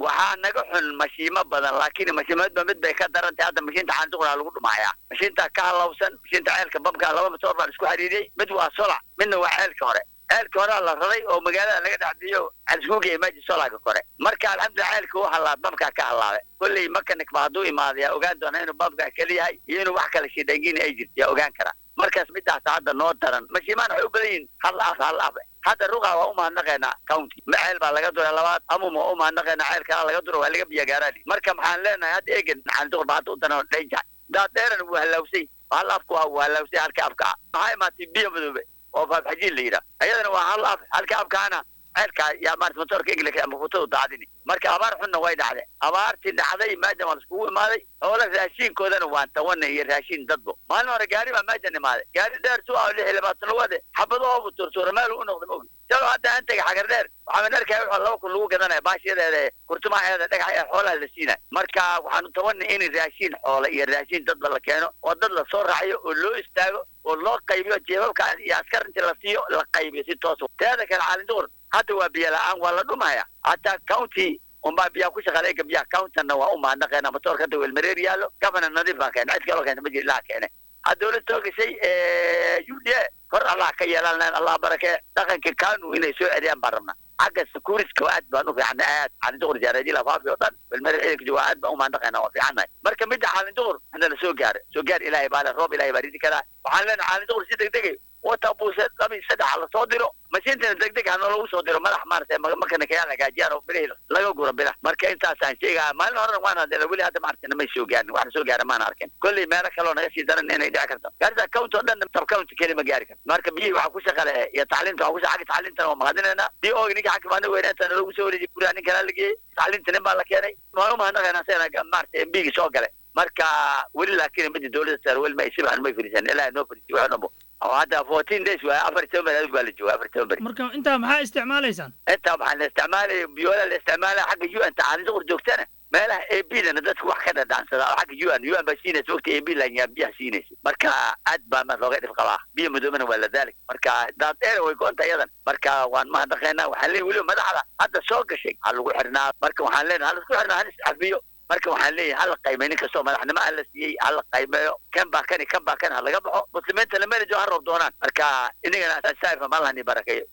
waxaa naga xun mashiimo badan laakiin mashiimadba mid bay ka darantay hadda mashiinta caanduqraa lagu dhumaaya mashiinta ka halawsan mashiinta ceelka babka laba matoor baa isku xiriiriyey mid waa solac midna waa ceelka hore ceelka horea la raray oo magaalada laga dhexbiyo aliskuuga imaji solaga kore marka alxamdulillah ceelka u halaab babkaa ka halaabay kolley makanik ba hadduu imaado yaa ogaan doona inuu babkaa keliyahay iyo inuu wax kala shidhangini ay jirto yaa ogaan karaa markaas midaas hadda noo daran mashiimaan waxay u badan yihin hal af hal af hadda ruqa waa u mahadnaqaynaa county ceel baa laga duray labaad amum waa u mahadnaqaynaa ceel kalaa laga duro waa laga biya gaaraali marka maxaan leenahay hadda egan caanduqur ba hadda u daran dhanja daadheeran wuu halaawsay hal afku waa wuu halaawsay halka afka maxaa imaatay biyo madoobe oo faafxajiin la yidhaah ayadana waa hal af halka afkaana ceelkaa yaa maarata motoorka englika ama futadu daadini marka abaar xunna way dhacday abaartii dhacday maajam waa laiskugu imaaday hoola raashiinkoodana waan tawana iyo raashiin dadbo maalin hore gaari baa maajan imaaday gaari dheer su ah lix iyo labaatan lugade xabadahoobu turtuura meel u noqda maogi salo hadda aan tegay xagar dheer waxaan arkaya wuxuu laba kun lagu gadanaya baashiyadeeda kurtumaheeda dhagax ee xoolaha la siinaya marka waxaanu tabanay in raashiin xoola iyo raashiin dadba la keeno oo dad la soo raaciyo oo loo istaago oo loo qaybiyo jeebabka iyo askar intii la siiyo la qaybiyo si toos teeda kale caalinduqur hadda waa biyo la-aan waa la dhumaya hataa county unbaa biyaha ku shaqaale ega biyaha countana waa u mahadnaqeena matoorka hadda welmareer yaallo governor nadiif baa keena cid kaloo keenta ma jiri ilaha keene ha dawlad soo gashay u d a kor allah ka yeelan lahayn allah barakee dhaqanka kanu inay soo celiyaan baan rabnaa xagga securityka aad baan u fiicnay aad caalinduqur jaareedii lafaafi oo dhan welmareer ciidanka jooga aad baan u mahadnaqeena waa fiicannahay marka midda caalinduqur hadda la soo gaaro soo gaar ilaahay baa le roob ilaahay baa ridi karaa waxaan leenahay caalinduqur si deg degay wata buuse laba iyo saddex la soo diro mashiintana deg deg hana lagu soo diro madax maarata makanikayaa lagaajiyaan oo bilihii laga guro bilah marka intaasaan sheegaa maalin horena waan hadla weli hadda maarata namay soo gaarin waxna soo gaara maan arkin kolley meelo kaloo naga sii daran inay dhici karto gaarisa count oo dhan tab county keli ma gaari karto marka biyihii waxaa ku shaqale iyo tacliinta waxaa ku shaqale tacliintana waa mahadinaynaa bii oogi ninka xakimaana weynaantana lagu soo wareejiyay guriga nin kalaa la geeyey tacliinta nin baa la keenay waan u mahadnaqaynaa sena maarata mbigi soo gale marka weli laakiin midi dawladda saar weli ma isibahan may fariisan ilaahay noo fariisiy wax dhanbo oo hadda fourteen days waa afar toban beri adigu waa la jooga afar toban beri marka intaa maxaa isticmaalaysaan intaa waxaan la isticmaalaya biyoola la isticmaalaya xagga u n ta caalinduqur joogtana meelaha a b dana dadku wax ka dhadhaansada oo xagga u n u n baa siinaysa wagti a b lanyaa biyaha siinaysa marka aad baa ma looga dhif qabaa biyo madoobana waa la daalik marka daad dheer way go-anta iyadan marka waan mahadnaqaynaa waxaan leeyahy weliba madaxda hadda soo gashay ha lagu xirnaa marka waxaan leenahay ha laisku xirnaa halis cafiyo marka waxaan leeyahay hala qaymeyo nin kastoo madaxnimo alla siiyey hala qaymeeyo kan baa kani kan baa kan ha laga baxo muslimiinta lamelejo ha roob doonaan marka inagana saafa malahani barakeeyo